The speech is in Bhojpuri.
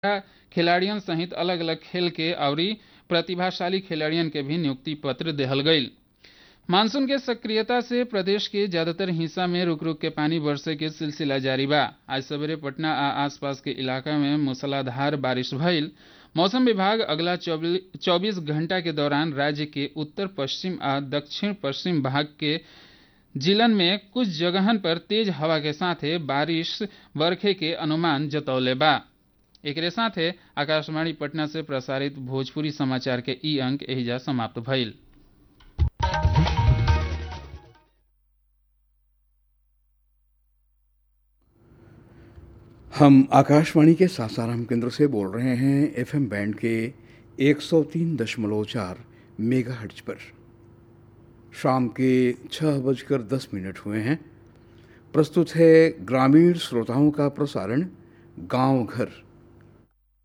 खिलाड़ियन सहित अलग अलग खेल के अउरी प्रतिभाशाली खिलाड़ियन के भी नियुक्ति पत्र देहल गईल मानसून के सक्रियता से प्रदेश के ज्यादातर हिस्सा में रुक रुक के पानी बरसे के सिलसिला जारी बा आज सवेरे पटना आ आसपास के इलाका में मूसलाधार बारिश भइल मौसम विभाग अगला 24 घंटा के दौरान राज्य के उत्तर पश्चिम आ दक्षिण पश्चिम भाग के जिलन में कुछ जगहन पर तेज हवा के साथे बारिश बरखे के अनुमान जतौले बा एकरे साथे आकाशवाणी पटना से प्रसारित भोजपुरी समाचार के ई अंक एहिजा समाप्त भइल हम आकाशवाणी के सासाराम केंद्र से बोल रहे हैं एफएम बैंड के 103.4 मेगाहर्ट्ज पर शाम के छः बजकर दस मिनट हुए हैं प्रस्तुत है ग्रामीण श्रोताओं का प्रसारण गांव घर